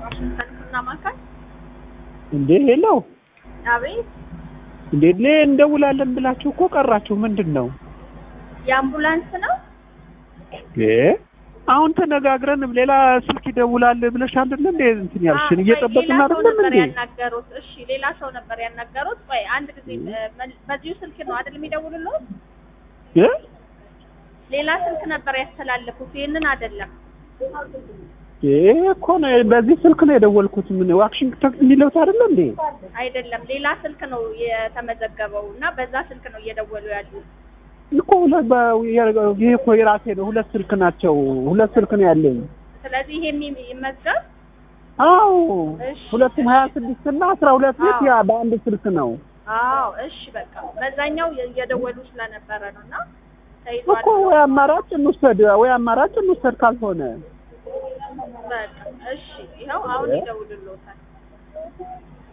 ዋሽንግተን ሕክምና ማዕከል። እንዴ ሄለው አቤት። እንዴ ለ እንደውላለን ብላችሁ እኮ ቀራችሁ። ምንድን ነው የአምቡላንስ ነው? እ አሁን ተነጋግረን ሌላ ስልክ ይደውላል ብለሽ አይደል እንዴ እንትን ያልሽን እየጠበቅን ሌላ ሰው አይደለም ነበር እንዴ? ያናገሩት። እሺ ሌላ ሰው ነበር ያናገሩት። ቆይ አንድ ጊዜ እ፣ መል- በዚሁ ስልክ ነው አይደል የሚደውሉልዎት? እ ሌላ ስልክ ነበር ያስተላለፉት። ይሄንን አይደለም። ይሄ እኮ ነው በዚህ ስልክ ነው የደወልኩት። ምን ዋሽንግተን የሚለው አይደል እንዴ? አይደለም ሌላ ስልክ ነው የተመዘገበው እና በዛ ስልክ ነው እየደወሉ ያሉት። እኮ ሁለት በ- ይሄ እኮ የራሴ ነው። ሁለት ስልክ ናቸው። ሁለት ስልክ ነው ያለኝ። ስለዚህ ይሄን ይመዝገብ። አዎ እሺ። ሁለቱም ሀያ ስድስት እና አስራ ሁለት ቤት ያ በአንድ ስልክ ነው አዎ እሺ፣ በቃ በዛኛው እየደወሉ ስለነበረ ነው እና ተይዟል። እኮ ወይ አማራጭ እንውሰድ፣ ወይ አማራጭ እንውሰድ ካልሆነ በቃ እሺ፣ ይኸው አሁን ይደውልልዎታል።